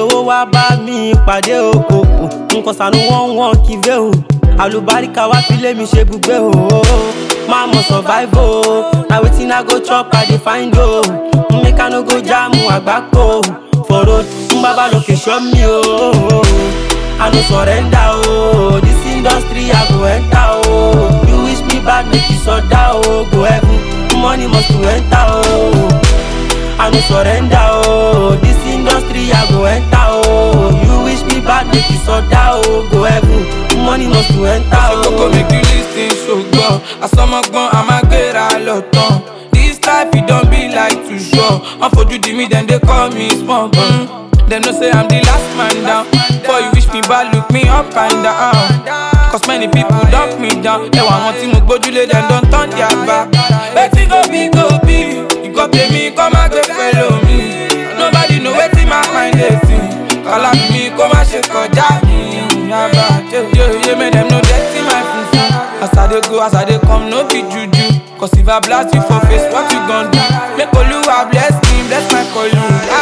owó wá bá mi pàdé o o o nǹkan sànú wọ́n wọ́n kívé o àlùbáríkà wá fi lé mi ṣe gbùgbé o máa mọ̀ survive o na wetin i go chop i dey find o make i no go jam àgbákò for road ń bábà lókè ṣọ́ mi o i no surrender o this industry i go enter o you wish me bad make you sọdá o go heaven money must to enter o. I no surrender oh This industry I go enter oh You wish me bad make you soda oh Go heaven, money must to enter ṣe kókó oh make you lis ten ṣùgbọ́n àsọmọgbọ́n a máa gbéra lọ tán this life e don be like too sure wọ́n fojú di mí dem dey call me small gun dem know say i'm the last man down before you wish me bad look me up and down cause many people dump me down ẹwà àwọn tí mo gbójúlé dem don turn their back wetin go be go be nǹkan tèmi kọ́ má gbé pẹ̀lú mi nobody know wetin my mind dey think kọ́lá mi kó má ṣe kọjá mi yaba yeye make dem no dirty my fufu as i dey go as i dey come no be juju cause if i blast you for face what you gon do make oluwa bless me bless my kolu.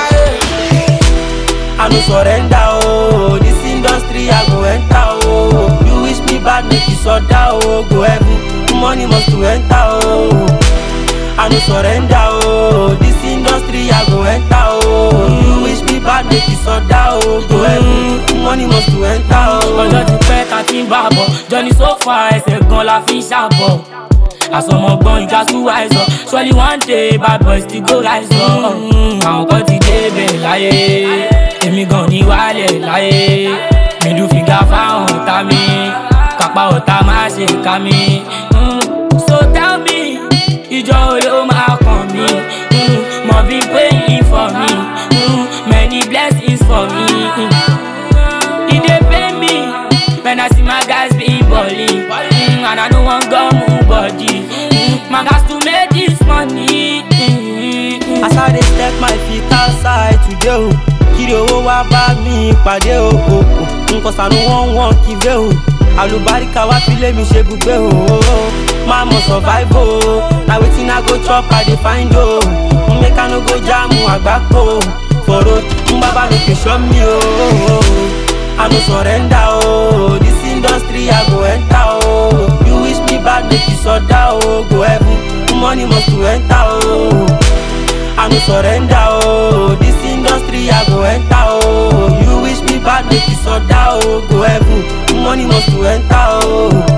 I no surrender oh This industry I go enter oh You wish me bad make you soda oh Go heaven, money must to enter oh I no surrender oh This industry I go enter oh You wish me bad make you soda oh Go heaven, money must to enter oh ọjọ́ ti pẹ́ ta ti ń bá bọ̀ jọ́ni sófà ẹsẹ̀ gan la fi ń ṣàbọ̀ àsọmọgbọ́n ìjà tún wáìsọ surely one day bad boys ti go rise up àwọn kan ti débẹ̀ láyé èmi gan ní wálẹ̀ láyé mídú fìgá fáwọn ọ̀tá mi kápá ọ̀tá má ṣe ká mi. Mm, so tell me ìjọ wo ló máa kàn mí Mm, mo bí praying for me Mm, many blessings for me. Mm. E dey pain me when I see my guys be balling mm, and I no wan go move body. Mm, my guys to make this money. Mm, As I dey step my feet outside today o kiri owó wá bá mi pàdé o o o nǹkan sànú wọ́n wọ́n kívé o àlùbáríkà wá fi lé mi ṣe gbùgbé o máa mọ̀ survive o na wetin I go chop I dey find o make I no go jam àgbákò for road ń bábà lókè ṣọ́ mi o I no surrender o this industry I go enter o you wish me bad make you soda o go heaven money must to enter o. I no surrender oh This industry I go enter oh You wish me bad make you soda oh Go heaven, money must to enter oh